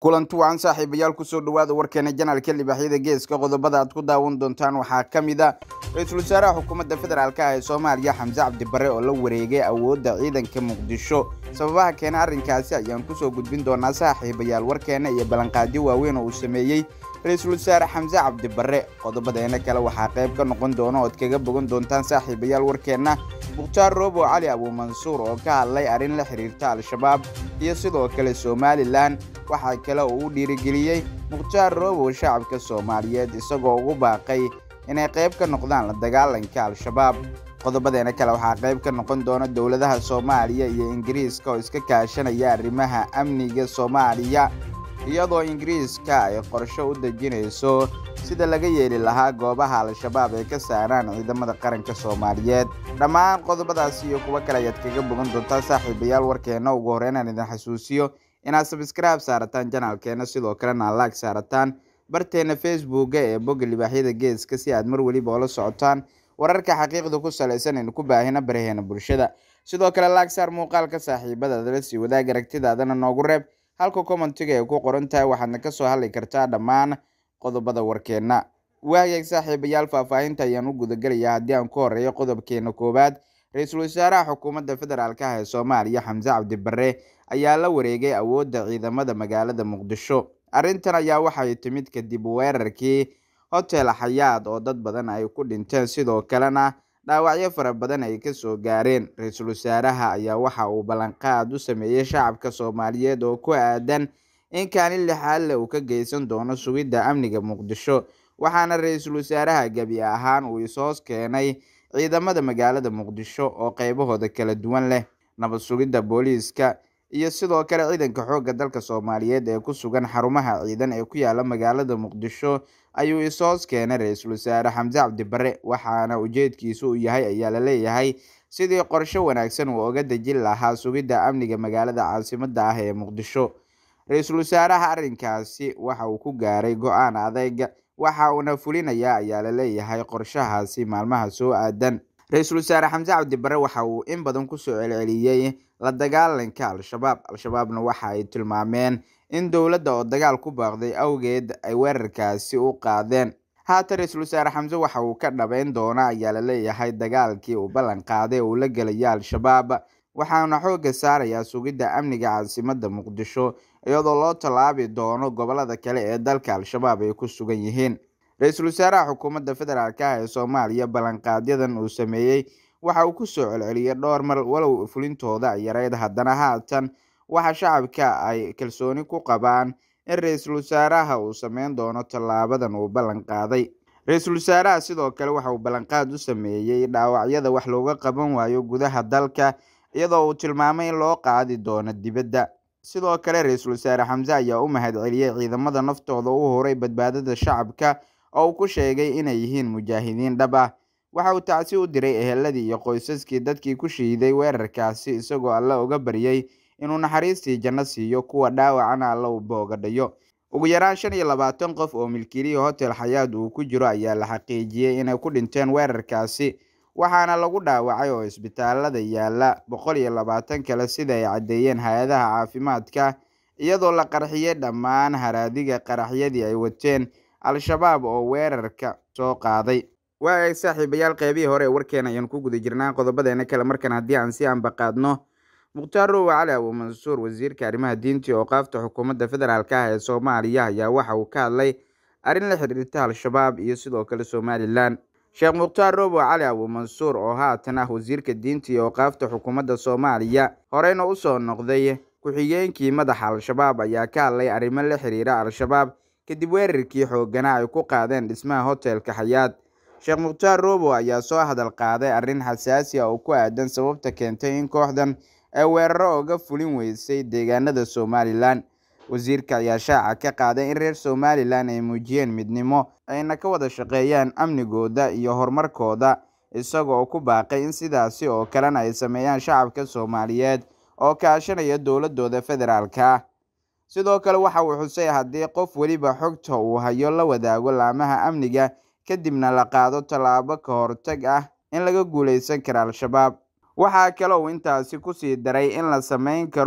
kulanti wacan saaxiibayaal kusoo dhawaada warkeena janaalka libaaxyada geeska qodobada aad ku daawan doontaan waxaa ka mid a ra-iisul wasaaraha xukuumadda federaalk ah ee soomaaliya xamse cabdi barre oo la wareegay awoodda ciidanka muqdisho sababaha keena arrinkaasi ayaan kusoo gudbin doonaa saaxiibayaal warkeena iyo ballanqaadyo waaweyn oo uu sameeyey ra-iisul wasaare xamse cabdi barre qodobadeena kale waxaa qayb ka noqon doona ood kaga bogan doontaan saaxiibayaal warkeenna mukhtaar roobo cali abuumansuur oo ka hadlay arrin la xiriirta al-shabaab iyo sidoo kale somalilan waxaa kale oo uu dhiirigeliyey mukhtaar roobo shacabka soomaaliyeed isagoo ugu baaqay inay qayb ka noqdaan la dagaalanka al-shabaab qodobadeena kale waxaa qayb ka noqon doona dowladaha soomaaliya iyo ingiriiska oo iska kaashanaya arrimaha amniga soomaaliya iyadoo ingiriiska ay qorsho u dejinayso sida laga yeeli lahaa goobaha al-shabaab ay ka saaraan ciidamada qaranka soomaaliyeed dhammaan qodobadaas iyo kuwo kale ayaad kaga bogan doontaa saaxiibayaal warkeena ugu horreynaan idin xasuusiyo inaad sabskraibe saarataan janaalkeena sidoo kalena laag saarataan barteena facebooka ee bogga libaaxyada geeska si aad mar weliba oola socotaan wararka xaqiiqda ku salaysan aynu ku baahina baraheena bulshada sidoo kale laag saar muuqaalka saaxiibadaada la sii wadaag aragtidaadana noogu reeb halka commentiga ay ku qoran tahay waxaadna kasoo hadli kartaa dhammaan qodobada warkeena waagaeg saaxiibayaal faahfaahinta ayaan u gudagelayaa haddii aan ku horeeyo qodobkeena koowaad ra-iisul wasaaraha xukuumadda federaalk ah ee soomaaliya xamse cabdi barre ayaa la wareegay awoodda ciidamada magaalada muqdisho arrintan ayaa waxay timid kadib weerarkii hotel xayaad oo dad badan ay ku dhinteen sidoo kalena dhaawacyo fara badan ay kasoo gaareen ra-iisul wasaaraha ayaa waxa uu ballanqaad u sameeyey shacabka soomaaliyeed oo ku aadan in kaalin lixaalle uu ka geysan doono sugidda amniga muqdisho waxaana ra-iisul wasaaraha gebi ahaan uu is-hoos keenay ciidamada magaalada muqdisho oo qaybahooda kala duwan leh nabad sugidda booliiska iyo sidoo kale ciidanka xoogga dalka soomaaliyeed ee ku sugan xarumaha ciidan ee ku yaala magaalada muqdisho ayuu is-hoos keenay ra-iisul wasaare xamse cabdi barre waxaana ujeedkiisu uu yahay ayaa la leeyahay sidii qorsho wanaagsan uu oga dejin lahaa sugidda amniga magaalada caasimadda ah ee muqdisho ra-iisul wasaaraha arrinkaasi waxa uu ku gaaray go-aan adeyg waxa uuna fulinayaa ayaa la leeyahay qorshahaasi maalmaha soo aadan ra-iisul wasaare xamse cabdi barre waxa uu in badan kusoo celceliyey la dagaalanka al-shabaab al-shabaabna waxa ay tilmaameen in dowladda oo dagaal ku baaqday awgeed ay weerarkaasi u qaadeen haatan ra-iisul wasaare xamse waxa uu ka dhabeyn doona ayaa la leeyahay dagaalkii uu ballan qaaday uu la gelaya al-shabaab waxaana xoogga saarayaa sugidda amniga caasimadda muqdisho iyadoo loo tallaabi doono gobolada kale ee dalka al-shabaab ay ku sugan yihiin ra-iisul wasaaraha xukuumadda federaalk ah ee soomaaliya ballanqaadyadan uu sameeyey waxa uu kusoo celceliyay dhowr mar walow fulintooda ay yareyd haddana haatan waxa shacabka ay kalsooni ku qabaan in ra-iisul wasaaraha uu sameyn doono tallaabadan uu ballan qaaday ra-iisul wasaaraha sidoo kale waxa uu ballanqaad u sameeyey dhaawacyada wax looga qaban waayo gudaha dalka iyadoo uu tilmaamay in loo qaadi doono dibadda sidoo kale ra-iisul wasaare xamse ayaa u mahadceliyey ciidamada naftooda u horay badbaadada shacabka oo uu ku sheegay inay yihiin mujaahidiin dhab ah waxa uu tacsi u diray eheladii iyo qoysaskii dadkii ku shiiday weerarkaasi isagoo alle uga baryey inuu naxariistii janno siiyo kuwa dhaawacana alla u boogadhayo ugu yaraan shan iyo labaatan qof oo milkiilihii hotel xayaad uu ku jiro ayaa la xaqiijiyey inay ku dhinteen weerarkaasi waxaana lagu dhaawacay oo isbitaalada yaala boqol iyo labaatan kale sida ay caddeeyeen hay-adaha caafimaadka iyadoo la qarxiyey dhammaan haraadiga qaraxyadii ay wateen al-shabaab oo weerarka soo qaaday waa eeg saaxiibayaal qeybihii hore ee warkeena ayaan ku guda jirnaa qodobadeena kale markan haddii aan si ambaqaadno mukhtaar roowe cali abuumansuur wasiirka arrimaha diinta iyo oqaafta xukuumadda federaalk ah ee soomaaliya ayaa waxa uu ka hadlay arrin la xiriirta al-shabaab iyo sidoo kale somalilan sheekh mukhtaar roobo cali abuumansuur oo haatan ah wasiirka diinta iyo oqaafta xukuumadda soomaaliya horeyna usoo noqday ku-xigeenkii madaxa al-shabaab ayaa ka hadlay arrimo la xiriira al-shabaab kadib weerarkii xoogana ay ku qaadeen dhismaha hotelka xayaad sheekh mukhtaar roobo ayaa soo hadal qaaday arrin xasaasi ah oo ku aadan sababta keentay in kooxdan ay weeraro oga fulin weysay deegaanada somalilan wasiirka ayaa shaaca ka qaaday in reer somalilan ay muujiyeen midnimo ayna ka wada shaqeeyaan amnigooda iyo horumarkooda isagoo ku baaqay in sidaasi oo kalena ay sameeyaan shacabka soomaaliyeed oo kaashanaya dowladooda federaalka ah sidoo kale waxa uu xusay haddii qof weliba xogta uu hayo la wadaago laamaha amniga kadibna la qaado tallaabo ka hortag ah in laga guuleysan karo al-shabaab waxaa kale uu intaasi kusii daray in la sameyn karo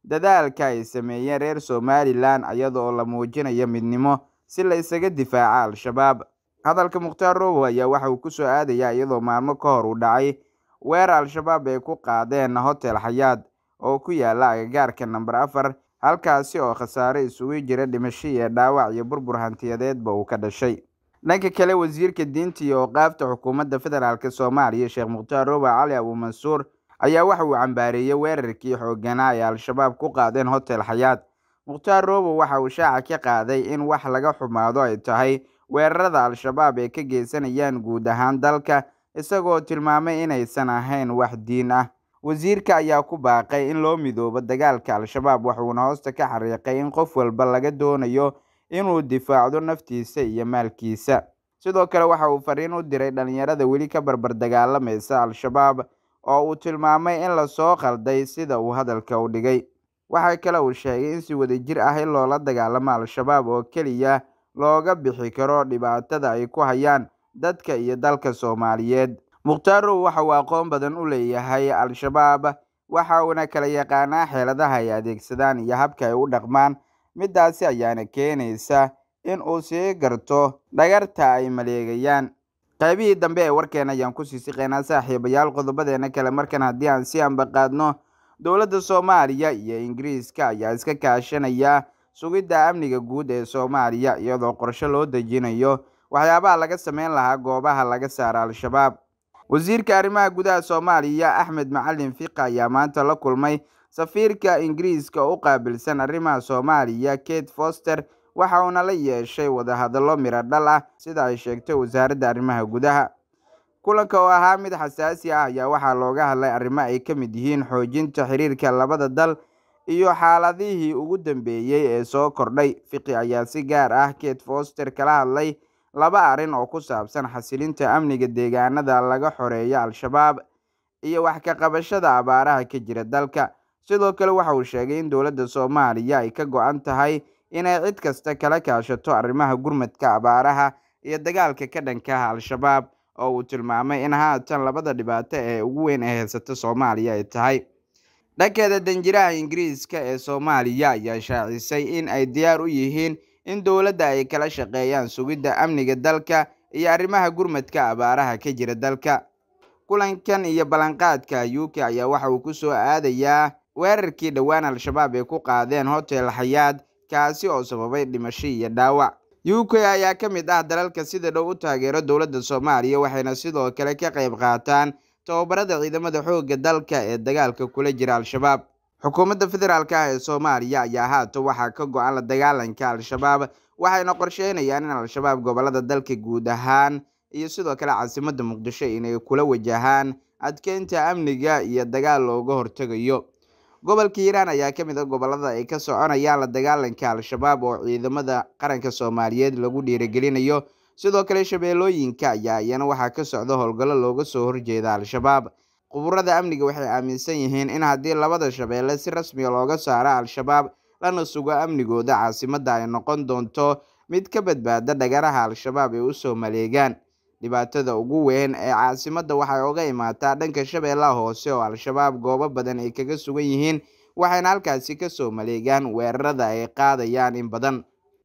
dadaalka ay sameeyeen reer somalilan iyadoo la muujinayo midnimo si la isaga difaaca al-shabaab hadalka mukhtaar robow ayaa waxa uu kusoo aadayaa iyadoo maalmo ka hor uu dhacay weerar al-shabaab ay ku qaadeen hotel xayaad oo ku yaala agagaarka namber afar halkaasi oo khasaare isugu jira dhimasho iyo dhaawac iyo burbur hantiyadeedba uu ka dhashay dhanka kale wasiirka diinta iyo oqaafta xukuumadda federaalk soomaaliya sheekh mukhtaar robow cali abuumansuur ayaa waxa uu cambaareeyey weerarkii xooganaa ay al-shabaab ku qaadeen hotel xayaad mukhtaar robow waxa uu shaaca ka qaaday in wax laga xumaado ay tahay weerarada al-shabaab ay ka geysanayaan guud ahaan dalka isagoo tilmaamay inaysan ahayn wax diin ah wasiirka ayaa ku baaqay in loo midoobo dagaalka al-shabaab wuxuuna hoosta ka xariiqay in qof walba laga doonayo inuu difaacdo naftiisa iyo maalkiisa sidoo kale waxa uu fariin u diray dhalinyarada weli ka barbar dagaalamaysa al-shabaab oo uu tilmaamay in lasoo qalday sida uu hadalka u dhigay waxa kale uu sheegay in si wadajir ah in loola dagaalamo al-shabaab oo keliya looga bixi karo dhibaatada ay ku hayaan dadka iyo dalka soomaaliyeed mukhtaarrow waxa uu aqoon badan u leeyahay al-shabaab waxa uuna kala yaqaanaa xeeladaha ay adeegsadaan iyo habka ay u dhaqmaan midaasi ayaana keenaysa in uu sii garto dhagarta ay maleegayaan qaybihii dambe ee warkeena ayaan kusii siqeynaa saaxiibayaal qodobadeena kale markan haddii aan si ambaqaadno dowladda soomaaliya iyo ingiriiska ayaa iska kaashanaya sugidda amniga guud ee soomaaliya iyadoo qorshe loo dejinayo waxyaabaha laga sameyn lahaa goobaha laga saara al-shabaab wasiirka arrimaha gudaha soomaaliya axmed macalin fiqa ayaa maanta la kulmay safiirka ingiriiska u qaabilsan arrimaha soomaaliya kate foster waxa uuna la yeeshay wadahadallo miro dhal ah sida ay sheegtay wasaaradda arrimaha gudaha kulanka oo ahaa mid xasaasi ah ayaa waxaa looga hadlay arrimo ay ka mid yihiin xoojinta xiriirka labada dal iyo xaaladihii ugu dambeeyey ee soo kordhay fiqi ayaa si gaar ah kate foster kala hadlay laba arrin oo ku saabsan xasilinta amniga deegaanada laga xoreeyo al-shabaab iyo wax ka qabashada abaaraha ka jira dalka sidoo kale waxa uu sheegay in dowladda soomaaliya ay ka go-an tahay inay cid kasta kala kaashato arrimaha gurmadka abaaraha iyo dagaalka ka dhankaha al-shabaab oo uu tilmaamay in haatan labada dhibaato ee ugu weyn ee haysata soomaaliya ay tahay dhankeeda danjiraha ingiriiska ee soomaaliya ayaa shaacisay in ay diyaar u yihiin in dowladda ay kala shaqeeyaan sugidda amniga dalka iyo arrimaha gurmadka abaaraha ka jira dalka kulankan iyo ballanqaadka u k ayaa waxa uu kusoo aadayaa weerarkii dhowaan al-shabaab ay ku qaadeen hotel xayaad kaasi oo sababay dhimasho iyo dhaawac u k ayaa ka mid ah dalalka sida dhow u taageero dowladda soomaaliya waxayna sidoo kale ka qayb qaataan tababarada ciidamada xoogga dalka ee dagaalka kula jira al-shabaab xukuumadda federaalk ah ee soomaaliya ayaa haatan waxaa ka go-an la dagaalanka al-shabaab waxayna qorsheynayaan in al-shabaab gobolada dalka guud ahaan iyo sidoo kale caasimadda muqdisho inay kula wajahaan adkeynta amniga iyo dagaal looga hortegayo gobolka hiiraan ayaa ka mid a gobolada ay ka soconayaan la dagaalanka al-shabaab oo ciidamada qaranka soomaaliyeed lagu dhiirigelinayo sidoo kale shabeellooyinka ayaa iyana waxaa ka socda howlgallo looga soo horjeeda al-shabaab quburada amniga waxay aaminsan yihiin in haddii labada shabeelle si rasmiga looga saaro al-shabaab lana sugo amnigooda caasimadda ay noqon doonto mid ka badbaada dhagaraha al-shabaab ay usoo maleegaan dhibaatada ugu weyn ee caasimadda waxay oga imaataa dhanka shabeellaha hoose oo al-shabaab goobo badan ay kaga sugan yihiin waxayna halkaasi kasoo maleegaan weerarada ay qaadayaan in badan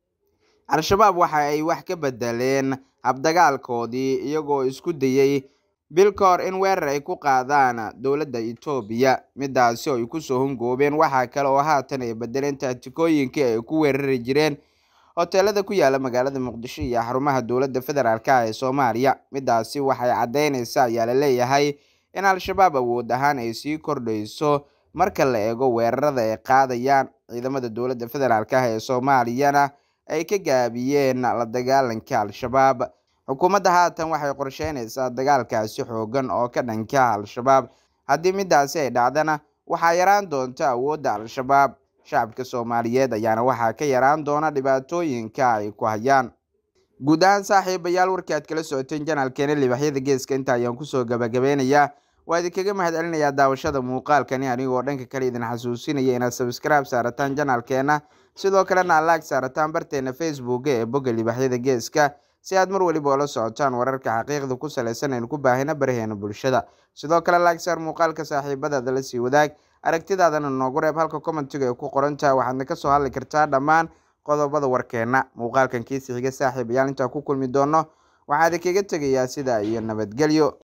al-shabaab waxa ay wax ka bedeleen habdagaalkoodii iyagoo isku dayey bil ka hor in weerar ay ku qaadaan dowladda etoobiya midaasi oo ay kusoo hungoobeen waxaa kale oo haatan ay bedeleen taatikooyinkii ay ku weerari jireen hoteelada ku yaala magaalada muqdisho iyo xarumaha dowladda federaalk ah ee soomaaliya midaasi waxay caddeynaysa ayaa la leeyahay in al-shabaab awood ahaan ay sii kordhayso marka la eego weerarada ay qaadayaan ciidamada dowladda federaalk ah ee soomaaliyana ay ka gaabiyeen la dagaalanka al-shabaab xukuumadda haatan waxay qorsheynaysaa dagaalkaasi xoogan oo ka dhanka al-shabaab haddii midaasi ay dhacdana waxaa yaraan doonta awoodda al-shabaab shacabka soomaaliyeed ayaana waxaa ka yaraan doona dhibaatooyinka ay ku hayaan guud ahaan saaxiibayaal warkii aad kala socoteen janaalkeena libaxyada geeska inta ayaan kusoo gabagabeynayaa waa idinkaga mahad celinayaa daawashada muuqaalkani anigoo dhanka kale idin xasuusinaya inaad sabscribe saarataan janaalkeena sidoo kalena alaag saarataan barteena facebooka ee bogga libaxyada geeska si aad mar weliba oola socotaan wararka xaqiiqda ku saleysan aynu ku baahina baraheena bulshada sidoo kale laagsaar muuqaalka saaxiibadaada la sii wadaag aragtidaadana noogu reeb halka commentiga ay ku qorantaha waxaadna kasoo hadli kartaa dhammaan qodobada warkeena muuqaalkan kiisi xiga saaxiib ayaal intaa ku kulmi doono waxaad kaga tegayaa sidaa iyo nabadgelyo